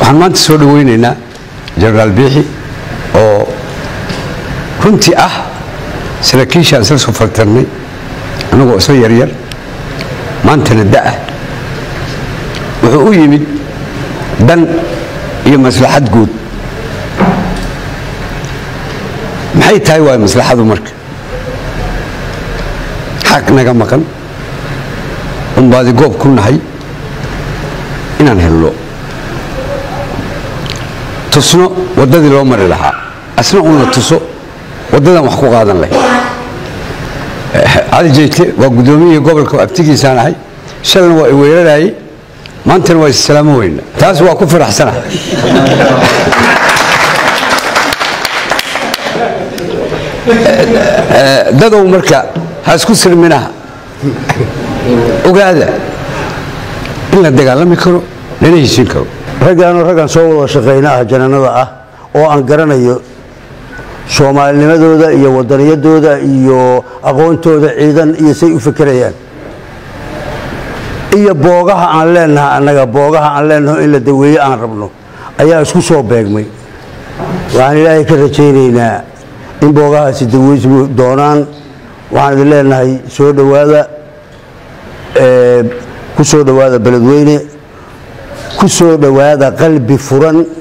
waxaan maanta soo dhaweynaynaa jenaraal biixi oo runtii ah saraakiishaan isla soo fartarnay annagoo isla yaryar maantana da'ah wuxuu u yimid dan iyo maslaxad guud maxay tahay waay maslaxadu marka xaq naga maqan un baadi goob ku nahay inaan helno tusno waddadii loo mari lahaa asna un la tuso waddadan wax ku qaadan lahay cali jeyte waa guddoomiyihii gobolka abtigiisaan ahay shalan waa i weerarayey maantana waa issalaamo weyna taas waa ku faraxsana dadow marka ha isku sirminaha ogaada in la dagaalami karo lana heshin karo raggaanoo raggan soo wada shaqayna ah jananada ah oo aan garanayo soomaalinimadooda iyo wadaniyadooda iyo aqoontooda ciidan iyo say u fekerayaan iyo boogaha aan leenaha annaga boogaha aan leenaho in la daweeye aan rabno ayaa isku soo beegmay waxaan ilaahay ka rajaynaynaa in boogahaasi daweysmi doonaan waxaan idin leenahay soo dhowaada ku soo dhowaada beledweyne ku soo dhowaada qalbi furan